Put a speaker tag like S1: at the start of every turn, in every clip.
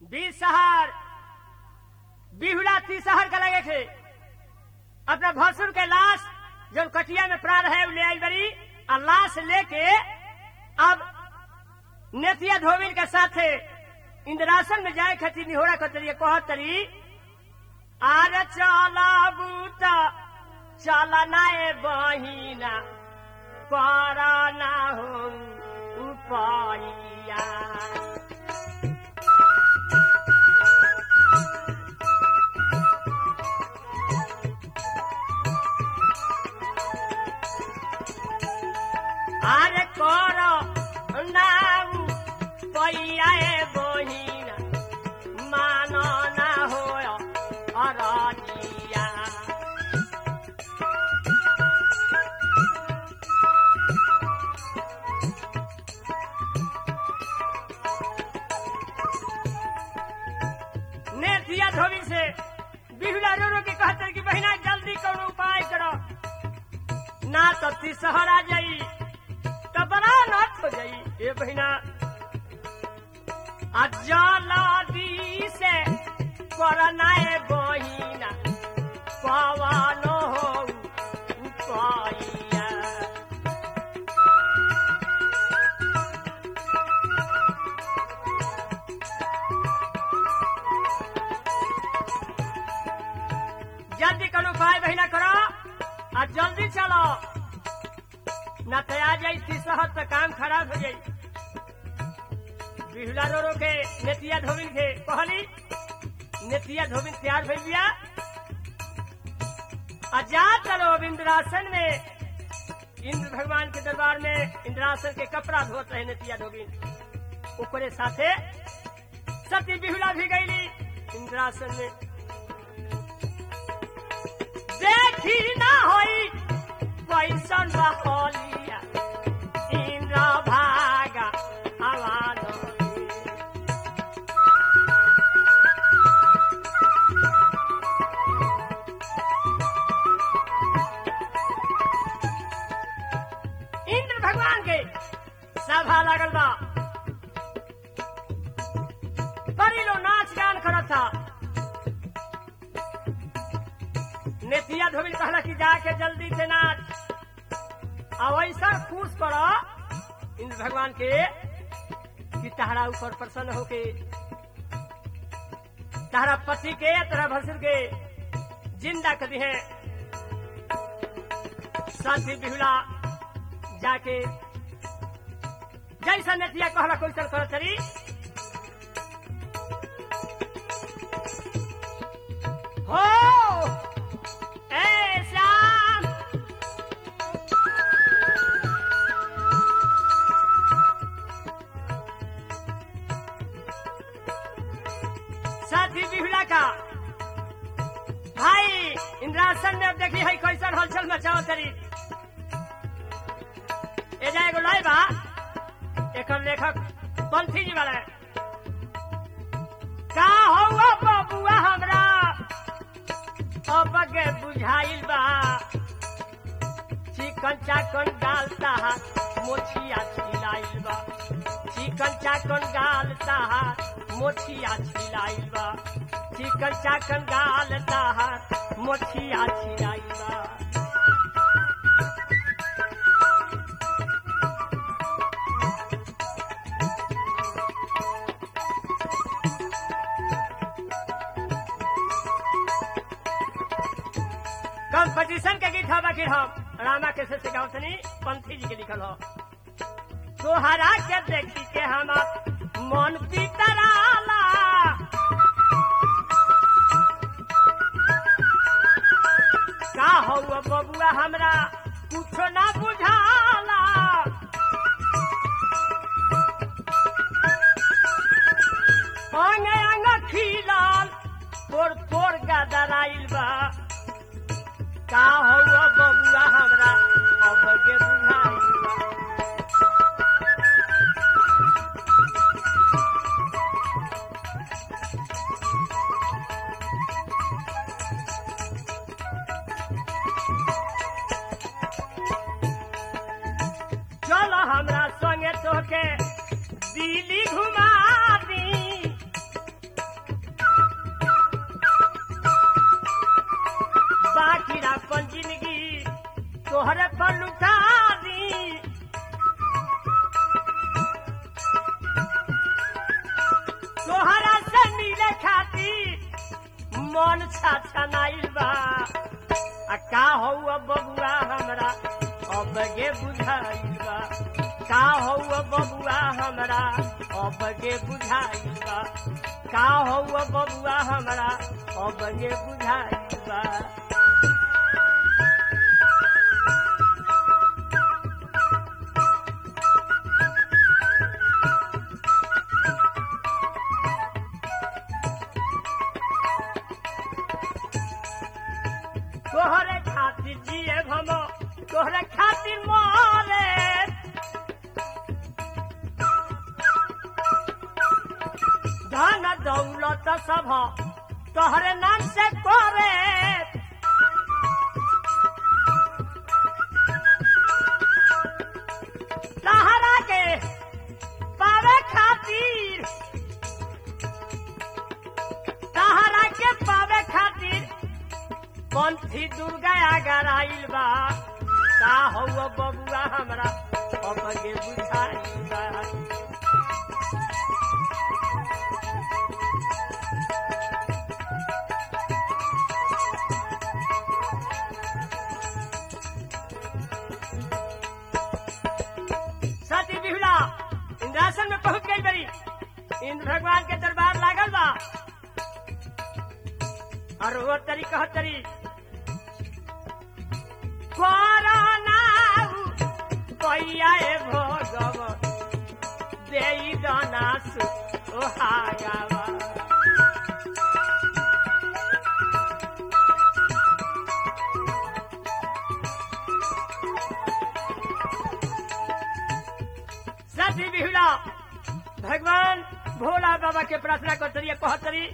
S1: बीस शहर बिहुला तीस शहर का लगे थे अपना भसुर के लाश जो कटिया में प्राण है ले आई बड़ी और लाश लेके अब नेतिया धोबिन के साथ इंद्रासन में जाए खातिर निहोरा कतरी कहत तरी आर चला बूटा चला नाए बहिना कर ना हो उपाइया আরে কর নাম কইয়ায়ে বহিনা মান না হয় অরনিয়া नेथिया धोबी से बिहुला रो रो के कहते कि बहिना जल्दी करो उपाय करो ना तो तिसहर आ जाई तो बड़ा नाथ हो जाई ये बहिना अजलादी से करनाए बहिना पवन हो उपाइया जल्दी करो उपाय बहिना करो आ जल्दी चलो न तो आ जाई तिसहर तो काम खराब हो जाई बिहुला रो रो के नेतिया धोबिन के कहली नेतिया धोबिन तैयार भइल बिया आ जा चलो अब इंद्रासन में इंद्र भगवान के दरबार में इंद्रासन के कपड़ा धोत रहे नेतिया धोबिन ओकरे साथे सती बिहुला भी गईली इंद्रासन में देखी ना होई कैसन बहलिया इंद्र भागा आवाज इंद्र भगवान के सभा लागल बा बड़ी लो नाच गान करत था नेतिया धोबिल कहला कि जाके जल्दी से नाच अब ऐसा खुश करो इंद्र भगवान के कि तहरा ऊपर प्रसन्न होके तहरा पति के तहरा भसुर के जिंदा कर दी है साथी बिहुला जाके जैसा नेतिया कहला कोई चल कर चली हो ए श्याम साथी बिहुला का भाई इंद्रासन में अब देखी है कैसन हलचल मचाओ तरी ए जाए एगो लाई बा एकर लेखक पंथी जी वाला का हो बबुआ हमरा अब के बुझाइल बा चिकन चाकन डालता मोछिया छिलाइल बा चिकन चाकन डालता मोछिया छिलाइल बा चिकन चाकन डालता मोछिया छिलाइल बा कंपटीशन के गीत बाकी हम रामा के से गावतनी पंथी जी के लिखल हो तोहरा के देखी के हम मन पितराला का हो बबुआ हमरा कुछो ना बुझाला अंग अंग खिलाल तोर तोर गदराइल बा का हो बबुआ हमरा अब के बुझाइल बा चलो हमरा संगे तोके दिल्ली घुमा दी मन छाछा नाइल बा आ का हौ अब बबुआ हमरा अब गे बुझाइल बा का हौ अब बबुआ हमरा अब गे बुझाइल बा का हौ अब बबुआ हमरा अब गे बुझाइल बा तोहरे खातिर जिए हम तोहरे खातिर मरे धन दौलत सब तोहरे नाम से करे तहरा के पावे खातिर तहरा के पावे खातिर पंथी दुर्गा अगर आइल बा का हौ बबुआ हमरा अब गे बुझाइल बा सती बिहुला इंद्रासन में पहुंच गई बड़ी इंद्र भगवान के दरबार लागल बा और वो तरी कह तरी कोरोनाऊ पैया भोगव देई दनासु ओहागावा सती बिहुला भगवान भोला बाबा के प्रार्थना कर तरी कह तरी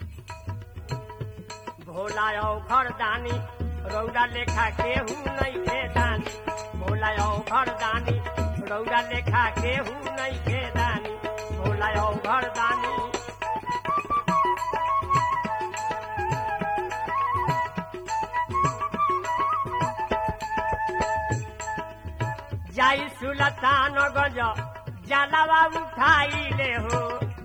S1: भोला घर दानी रौदा लेखा केहू नहीं के दानी भोला घर दानी रौदा लेखा केहू नहीं के दानी भोला घर दानी जाई सुलतान गज जलावा उठाई ले हो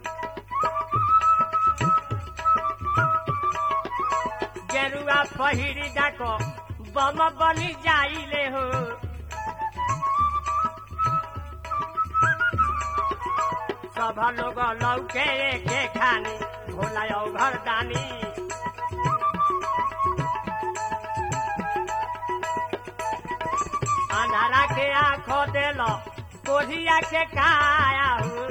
S1: गेरुआ पहिरी डाको बम बनी जाइले हो सब लोग लौके के खानी भोला घर दानी अंधारा के आंखों देलो कोढ़िया के काया हो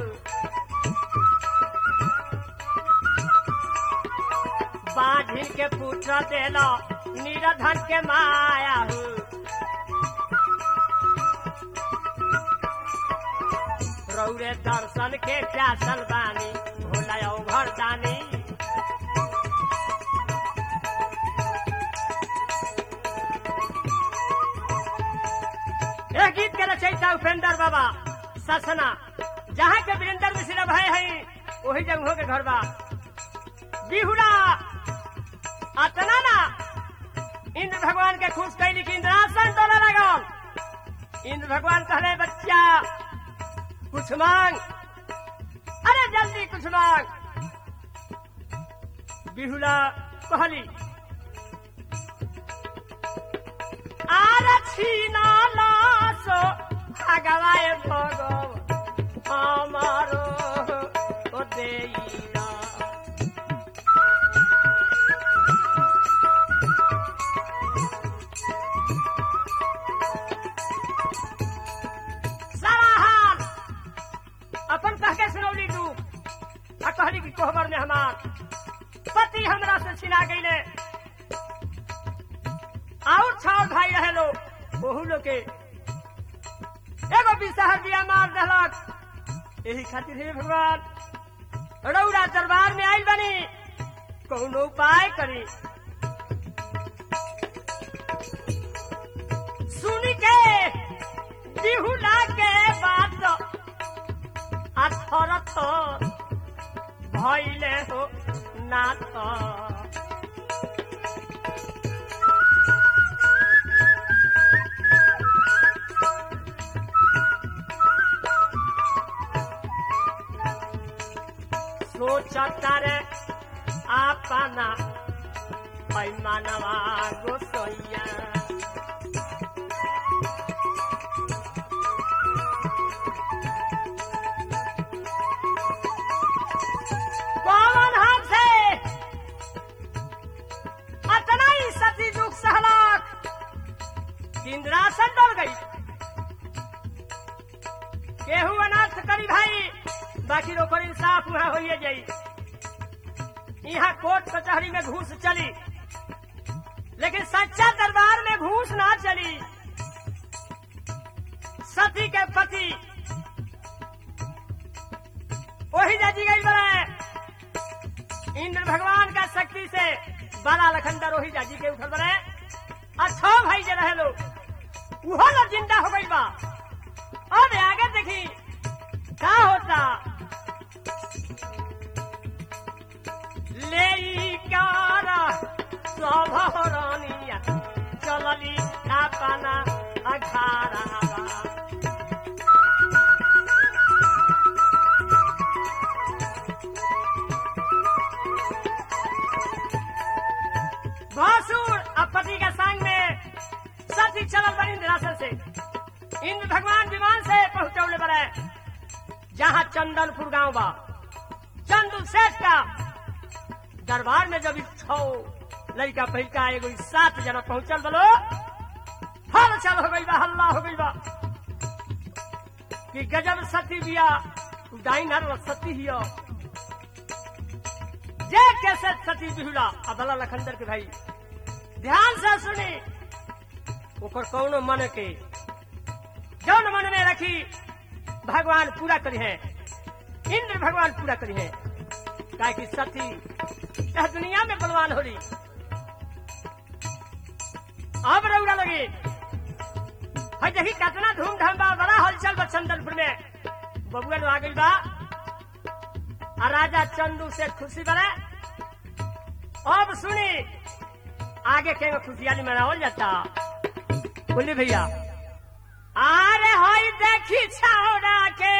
S1: बाढ़ी के पुत्र देलो निरधन के माया हो रौरे दर्शन के प्यासल बानी भोला घर दानी एक गीत के रचयिता उपेंद्र बाबा ससना जहाँ के वीरेंद्र मिश्र भाई है वही जगहों के घर बा बिहुड़ा अतना ना इंद्र भगवान के खुश कैली कि इंद्रासन डोला लगल इंद्र भगवान कहले बच्चा कुछ मांग अरे जल्दी कुछ मांग बिहुला कहली आर छीना लासो भगवाए भगव আমারো ও দেইরা सारा हाल अपन कह के सुनौली तू आ कहली कि कोहबर ने हमार पति हमरा से छिना गईले और छाव भाई रहे लोग ओहू लोग के एगो बिसहर दिया मार दहलक यही खातिर हे भगवान रौरा दरबार में आइल बनी कौनो उपाय करी सुन के बिहुला के बात अथर थर भैले हो नाथ सोचता रे आपना है मानवा गोसैया कौन हमसे अतना ही सती दुख सहलाक इंद्रासन डर गई केहू अनाथ करी भाई बाकी रोकर इंसाफ वहां होइए जाई यहाँ कोर्ट कचहरी में घूस चली लेकिन सच्चा दरबार में घूस ना चली सती के पति वही जाजी गई बड़े इंद्र भगवान का शक्ति से बाला लखंडर वही जाजी के उठल बड़े अच्छो भाई जे रहे लोग उहो लोग जिंदा हो गई बा अब आगे देखी क्या होता ले कारा सभरनिया चलली आपना अखाड़ा भासुर अब पति के संग में सती चलल बनी निराशन से इंद्र भगवान विमान से पहुंचौले बड़े जहाँ चंदनपुर गांव बा चंदू सेठ का दरबार में जब छो लड़का पहिका एगो ई सात जना पहुंचल बलो हल चल हो गई बा हल्ला हो गई बा कि गजब सती बिया डाइन हर सती हियो जे कैसे सती बिहुला अबला लखंदर के भाई ध्यान से सुनी ओकर कौनो मन के जौन मन में रखी भगवान पूरा करी है इंद्र भगवान पूरा करी है काहे कि सती यह दुनिया में बलवान हो रही अब रौरा लगी है देखी कितना धूमधाम बा बड़ा हलचल बा चंदनपुर में बबुआ आ गई बा आ राजा चंदू से खुशी बने अब सुनी आगे के खुशियाली मनावल जाता बोली भैया अरे हई देखी छौरा के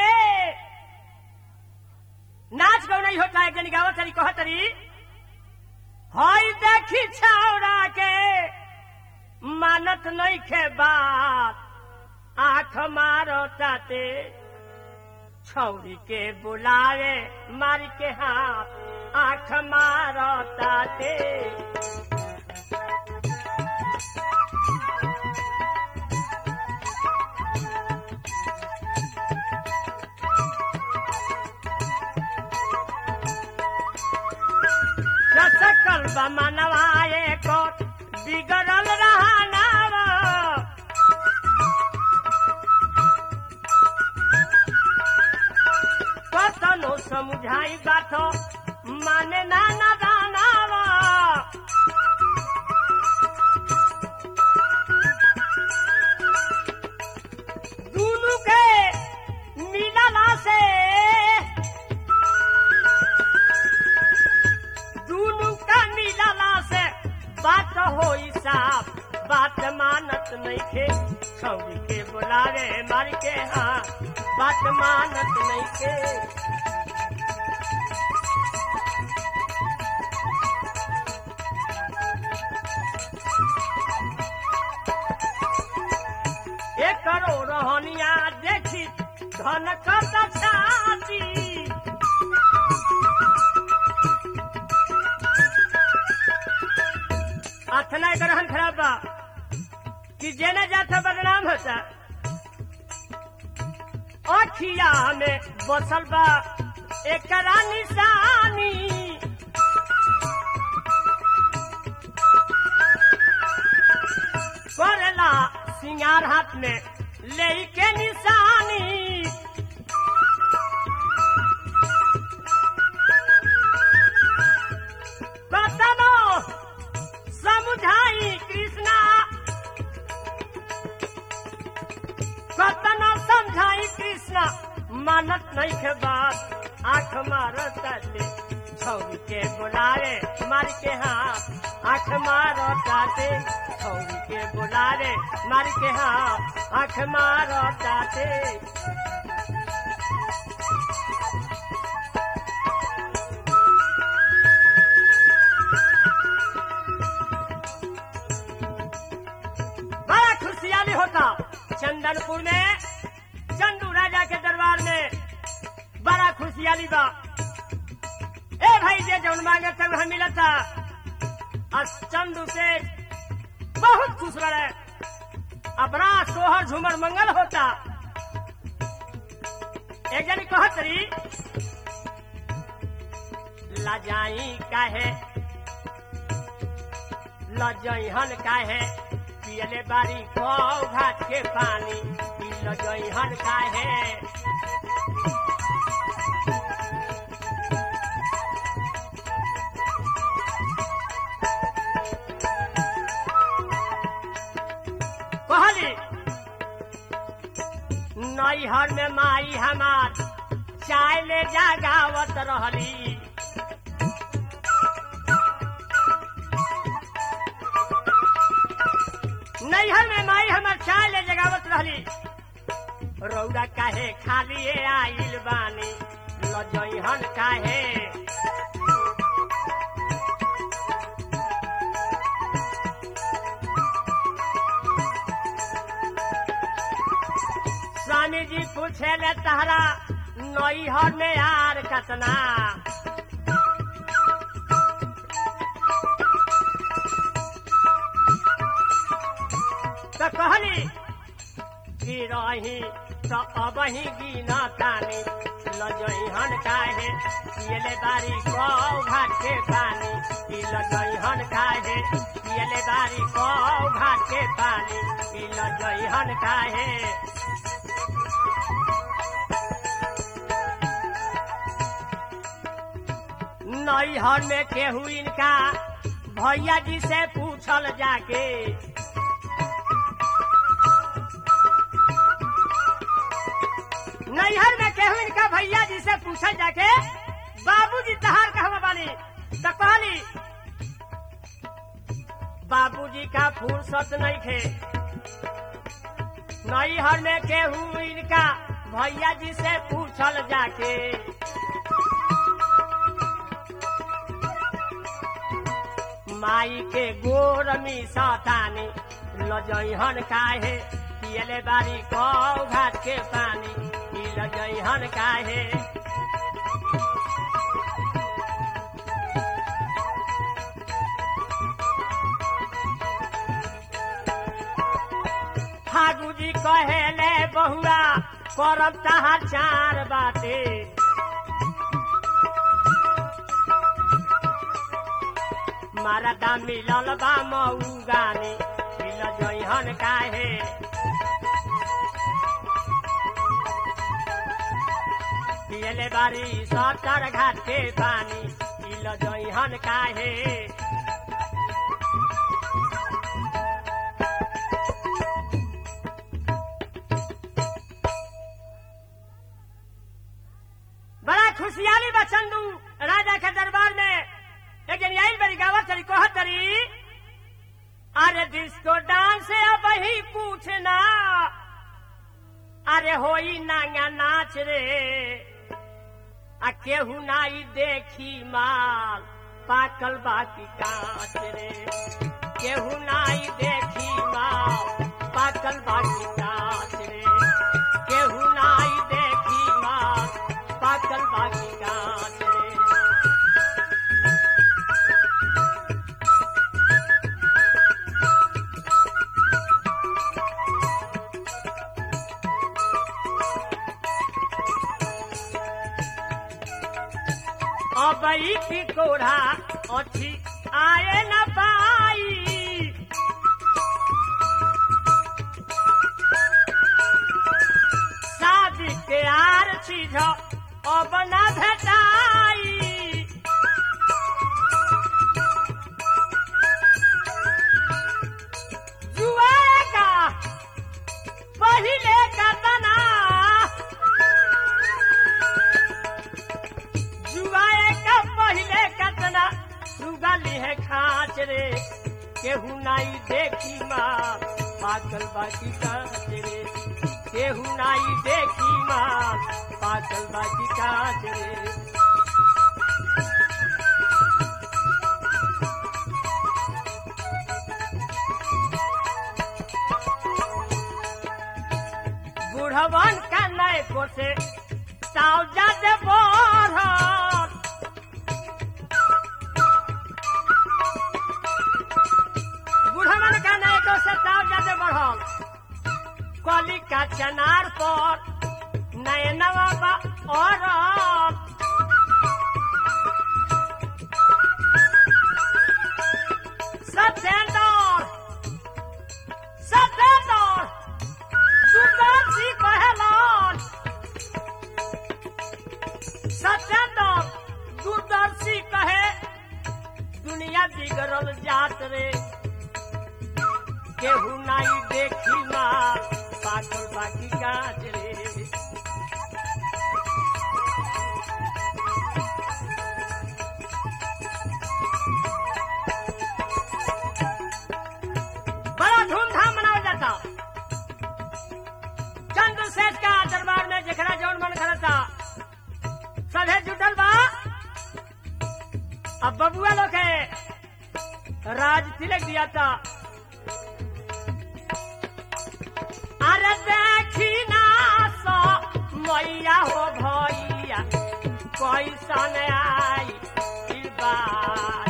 S1: नाच गौ नहीं होता एक जनी गावत तरी कह तरी हई देखी छौरा के मानत नहीं खे बात आंख मारो ताते छौरी के बुलावे मार के हाथ आंख मारो ताते सकल मनवाए को बिगड़ल रहना कतनो समझाई बात माने ना ना दानावा दुनु के मिलला से दुनु का मिलला से बात हो साफ बात मानत नहीं खे छौरी के बुलावे मार के हाँ बात मानत नहीं खे एक करो रहनिया देखी धन कत छाती अथना ग्रहण खराब बा कि जेने जाता बदनाम होता अखिया में बसल बा एकरा निशानी करेला सिंगार हाथ में ले के निशानी कतनो समझाई कृष्णा कतनो समझाई कृष्णा मानत नहीं के बात आंख मारत ले छौरी के बुलारे मार के हाथ आंख मारो ताते छौरी के बुलारे मार के हाथ आंख मारो ताते जे जौन मांगे थे वह मिला था और चंदू से बहुत खुश रहे अपना सोहर झूमर मंगल होता एक जनी कहत रही लजाई काहे लजहन काहे पियले बारी कौ घाट के पानी पी लजहन काहे कहली नैहर में माई हमार चाय ले जा गावत रहली नैहर में माई हमार चाय ले जगावत रहली रौदा काहे खाली आइल बानी लजहन काहे स्वामी जी पूछे ले तहरा नैहर में यार कतना तो कहली कि रही तो अब ही गिना तानी लजहन काहे पियले बारी कौ घाट के पानी कि लजहन काहे पियले बारी कौ घाट के पानी कि लजहन काहे नैहर में केहू इनका भैया जी से पूछल जाके नैहर में केहू इनका भैया जी से पूछल जाके बाबूजी तहार कहवा बानी तो कहली बाबूजी का फुर्सत नहीं थे नैहर में केहू इनका भैया जी से पूछल जाके माई के गोर में सतानी लजहन काहे पियले बारी कौ घाट के पानी ई लजहन काहे फागुजी कहेले बहुआ करब तहार चार बाटे मारदा मिलल बा मऊ गाने मिल जइहन काहे पियले बारी सटर घाट के पानी मिल जइहन काहे बड़ा खुशियाली बा चंदू राजा के दरबार में एक जन आइल बड़ी गावत तरी कहत तरी अरे डिस्को डांस अब ही पूछना अरे होई नांगा नाच रे आ केहू नाई देखी माल पाकल बाकी कांच रे केहू नाई देखी माल पाकल बाकी कांच रे केहू नाई देखी माल पाकल बाकी कांच रे अबई की कोढ़ा अथी आए न पाई शादी के आर चीज अब न भेटाई जुआएगा पहिले का तना जुआए का पहिले कतना सुगली है खाच रे केहू नाई देखी माँ पागल बाकी काच रे केहू नाई देखी माँ पागल बाकी काच रे बुढ़वन का नए को से ताव जाते बोर पर नयनवा बा और सत्येंद्र सत्येंद्र दुर्दर्शी कहलन सत्येंद्र दूरदर्शी कहे दुनिया बिगड़ल जात रे केहू नाई देखी माँ पागल बाकी गाज रे बड़ा धूमधाम मनाया जाता चंद्रशेष का दरबार में जखरा जौन मन करता सभे जुटल बा अब बबुआ लोग है राज तिलक दिया था अरे देखी ना सो मैया हो भैया कैसन आई ई बात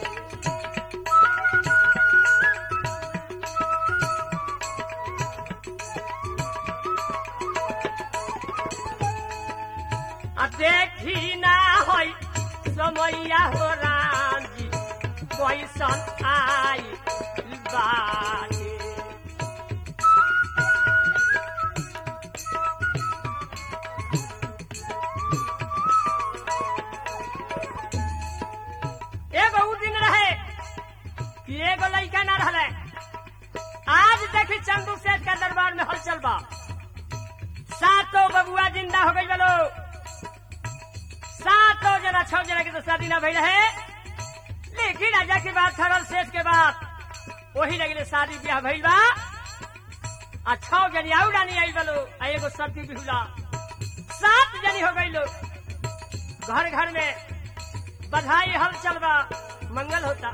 S1: आ देखी ना होई समैया हो राम जी कैसन आई बाटे एगो उ दिन रहे कि एगो लड़का ना रहले आज देखी चंदू सेठ के दरबार में हलचल बा सातों बबुआ जिंदा हो गई बोलो सातों जना छह जना के तो शादी ना भई रहे लेकिन राजा के बाद थरल शेष के बाद वही लगे शादी ब्याह भइल बा आ छह जनी आउ रानी आई बोलो आ एगो सती बिहुला सात जनी हो गई लोग घर घर में बधाई हलचल बा मंगल होता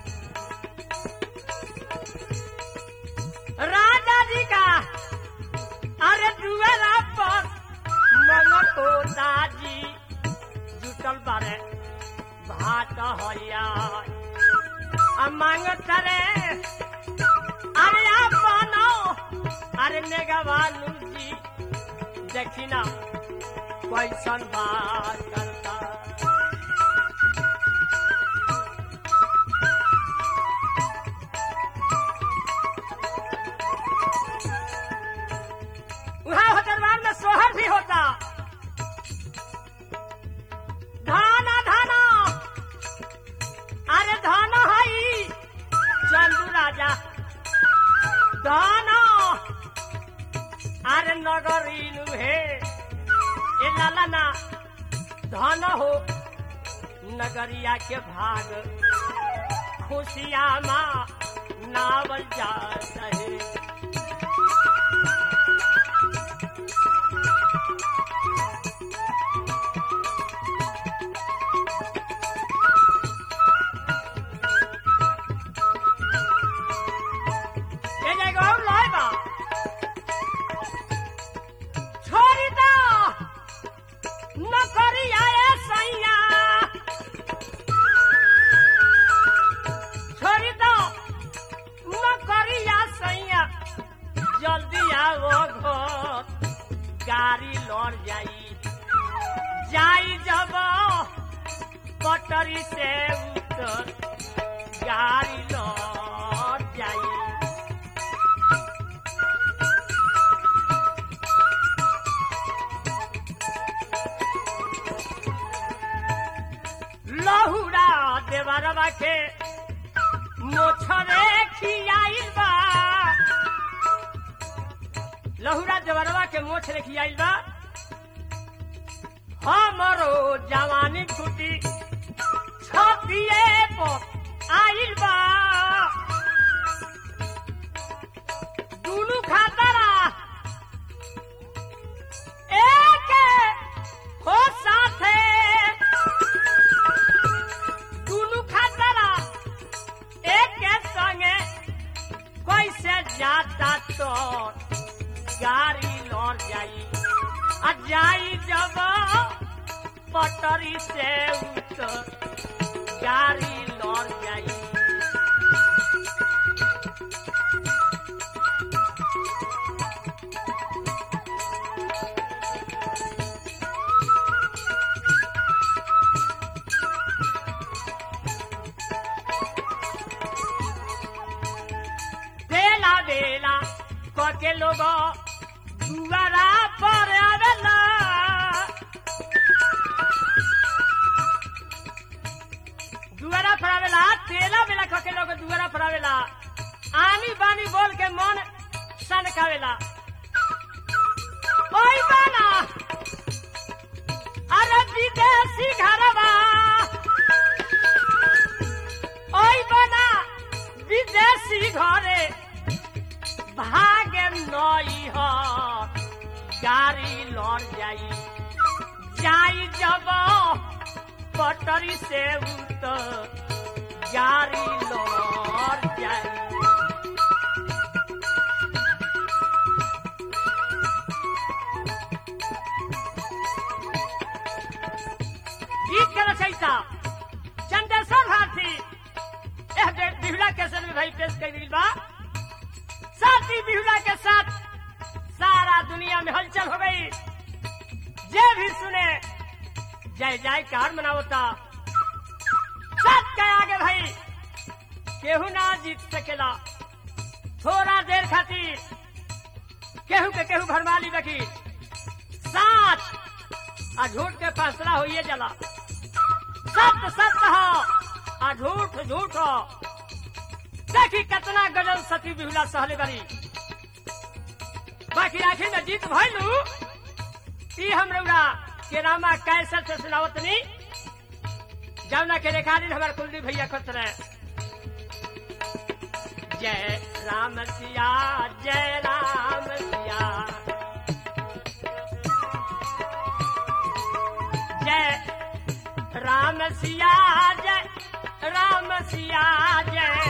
S1: राजा जी का अरे दुआरा पर मंगल होता जी जुटल बारे भात हरिया आ मांगत रे अरे आप बनो अरे नेगवालू जी देखी ना कैसन बात करता वहाँ हो दरबार में सोहर भी होता धाना धाना अरे धाना हई चंदू राजा धाना अरे नगरीनु हे ए लाला ना धन हो नगरिया के भाग खुशिया माँ नावल जात है ये जगह और लाए बा छोड़ी दो नौकरी आए सैया छोड़ी दो नौकरी आ सैया जल्दी आओ घर गाड़ी लौट जाई जाई जब पटरी से उतर गाड़ी लौट जाई लहुरा देवरवा के मोछरे खियाइल बा लहुरा देवरवा के मोछरे खियाइल बा हमरो जवानी छुटी छतिए पर आइल बा दुनु खातरा एक हो साथे दुनु खातरा एक के संगे कैसे जाता तो गाड़ी लौट जाई आ जाई जब पटरी से उतर गाड़ी लौट जाई के लोग दुआरा पर आवेला दुआरा पर आवेला तेला बेला खके लोग दुआरा पर आवेला आनी बानी बोल के मन सनकावेला ओई बाना अरे विदेशी घरवा ओई बना विदेशी घरे भागे नई ह गाड़ी लड़ जाई जाई जब पटरी से उत गाड़ी लड़ जाई गीत के रचयिता चंद्रेश्वर भारती यह बे- बिहुला कैसे में भाई पेश कर दिल बा साथी बिहुला के साथ सारा दुनिया में हलचल हो गई जे भी सुने जय जय कार मनावता सच के आगे भाई केहू ना जीत सकेला थोड़ा देर खातिर केहू के केहू भरमाली बकी साथ आ झूठ के फैसला होइए जला सत्य सत्य हो आ झूठ झूठ हो देखी कितना गजल सती बिहुला सहले बरी बाकी आखिर में जीत भइलू ई हम रउरा के रामा कैसे से सुनावत नी जमुना के रेखानी हमारे कुलदीप भैया खुद रहे जय राम सिया जय राम सिया जय राम सिया जय राम सिया जय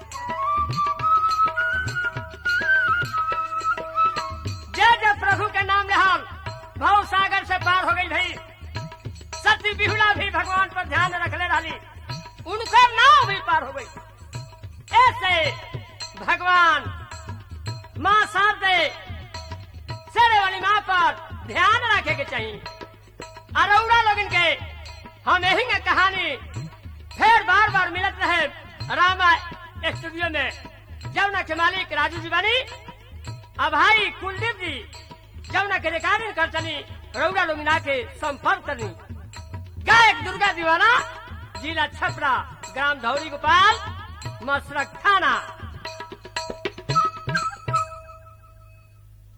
S1: जय जय प्रभु के नाम ले हम भव सागर से पार हो गई भाई सती बिहुला भी भगवान पर ध्यान रखले रही उनका नाव भी पार हो गई ऐसे भगवान माँ शारदे शेरे वाली माँ पर ध्यान रखे के चाहिए अरौड़ा लोगन के हम यही के कहानी फिर बार बार मिलत रहे रामा स्टूडियो में जमुना के मालिक राजू जी बानी अब भाई कुलदीप जी जमुना के रिकॉर्डिंग कर चली रौड़ा लोग के संपर्क करनी गायक दुर्गा दीवाना जिला छपरा ग्राम धौरी गोपाल मसरक थाना